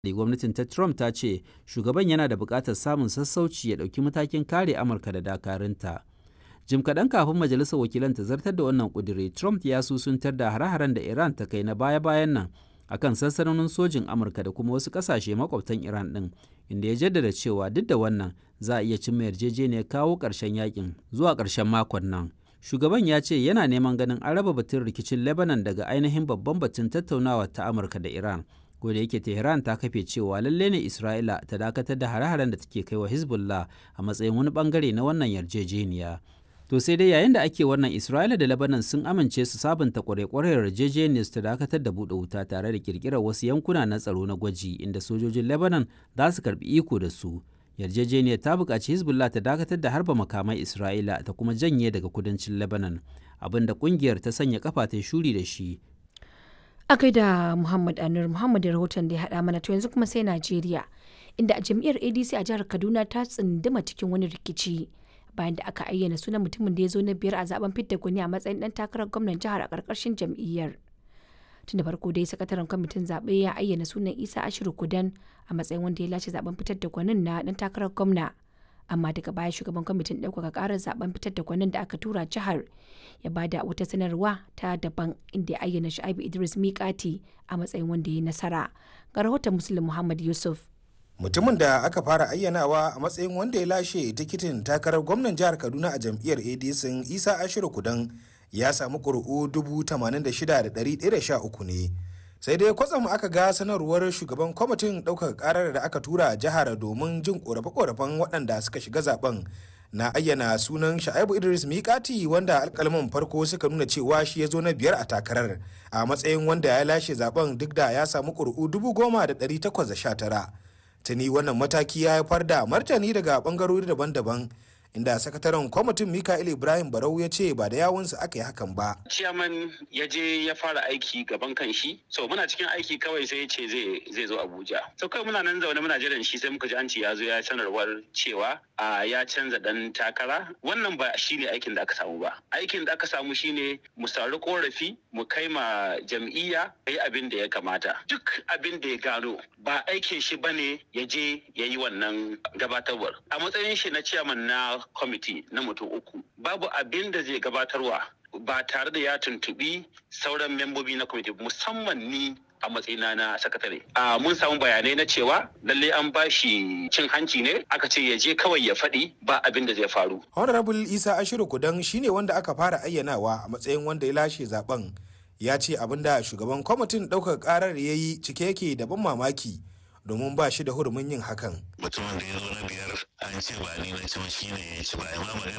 gwamnatin ta Trump ta ce shugaban yana da buƙatar samun sassauci ya ɗauki matakin kare Amurka da dakarunta. Jim kaɗan kafin majalisar wakilan ta zartar da wannan ƙudiri, Trump ya susuntar da hare-haren da Iran ta kai na baya-bayan nan akan sansanonin sojin Amurka da kuma wasu ƙasashe makwabtan Iran ɗin, inda ya jaddada cewa duk da wannan za a iya cimma yarjejeniyar kawo ƙarshen yakin zuwa ƙarshen makon nan. Shugaban ya ce yana neman ganin an raba batun rikicin Lebanon daga ainihin babban batun tattaunawa ta Amurka da Iran. da yake Tehran ta kafe cewa lalle ne Isra'ila ta dakatar da hare-haren da take kai wa Hezbollah a matsayin wani bangare na wannan yarjejeniya. To sai dai yayin da ake wannan Isra'ila da Lebanon sun amince su sabunta kware-kwaren yarjejeniyar su ta dakatar da buɗe wuta tare da kirkirar wasu yankuna na tsaro na gwaji inda sojojin Lebanon za su karbi iko da su. Yarjejeniyar ta buƙaci Hezbollah ta dakatar da harba makamai Isra'ila ta kuma janye daga kudancin Lebanon, abinda ƙungiyar ta sanya kafa ta shuri da shi a gaida Muhammad Anur Muhammad rahoton da ya haɗa mana to yanzu kuma sai Najeriya inda a jam'iyyar ADC a jihar Kaduna ta tsunduma cikin wani rikici bayan da aka ayyana sunan mutumin da ya zo na biyar a zaben fidda gwani a matsayin dan takarar gwamnan jihar a ƙarƙashin jam'iyyar. Tun da farko dai sakataren kwamitin zaɓe ya ayyana sunan Isa Ashiru Kudan a matsayin wanda ya lashe zaben fitar da gwanin na dan takarar gwamna. amma daga baya shugaban kwamitin ɗaukaka ƙarar zaben fitar da gwanin da aka tura jihar ya bada wata sanarwa ta daban inda ya ayyana Shu'aibu Idris Mikati a matsayin wanda ya yi nasara. Ga rahoton Muslim Muhammad Yusuf. Mutumin da aka fara ayyanawa a matsayin wanda ya lashe tikitin takarar gwamnan jihar Kaduna a jam'iyyar ADC Isa Ashiru Kudan ya samu ƙuri'u 86,113 ne. sai dai kwatsam aka ga sanarwar shugaban kwamitin ɗaukaka karar da aka tura jihar domin jin korafe-korafen waɗanda suka shiga zaben na ayyana sunan sha'ibu idris mikati wanda alkalman farko suka nuna cewa shi ya zo na biyar a takarar a matsayin wanda ya lashe zaben duk da ya samu ƙuri'u dubu goma da ɗari takwas da sha tara tuni wannan mataki ya haifar da martani daga ɓangarori daban-daban inda sakataren kwamitin mikael ibrahim barau ya ce ba da yawunsa aka yi hakan ba ciyaman ya je ya fara aiki gaban kan shi so muna cikin aiki kawai sai ya ce zai zo abuja so kawai muna nan zaune muna jiran shi sai muka ji an ce ya zo ya sanarwar cewa a ya canza dan takara wannan ba shine aikin da aka samu ba aikin da aka samu shine mu sauri korafi mu kai ma jam'iyya yi abin da ya kamata duk abin da ya gano ba aikin shi bane ya je ya yi wannan gabatarwar a matsayin shi na ciyaman na kwamiti na mutum uku babu abin da zai gabatarwa ba tare da ya tuntubi sauran membobi na kwamiti musamman ni a matsayina na sakatare. A mun samu bayanai na cewa lalle an ba shi cin hanci ne aka ce ya je kawai ya faɗi ba abin da zai faru. Honorable Isa Ashiru Kudan shine wanda aka fara ayyanawa a matsayin wanda ya lashe zaben ya ce abin da shugaban kwamitin ɗaukar ƙarar ya yi cike yake da ban mamaki domin ba shi da hurumin yin hakan. Mutumin da ya zo na biyar an ce ba ni na ci shi ne ya ci ba ma magana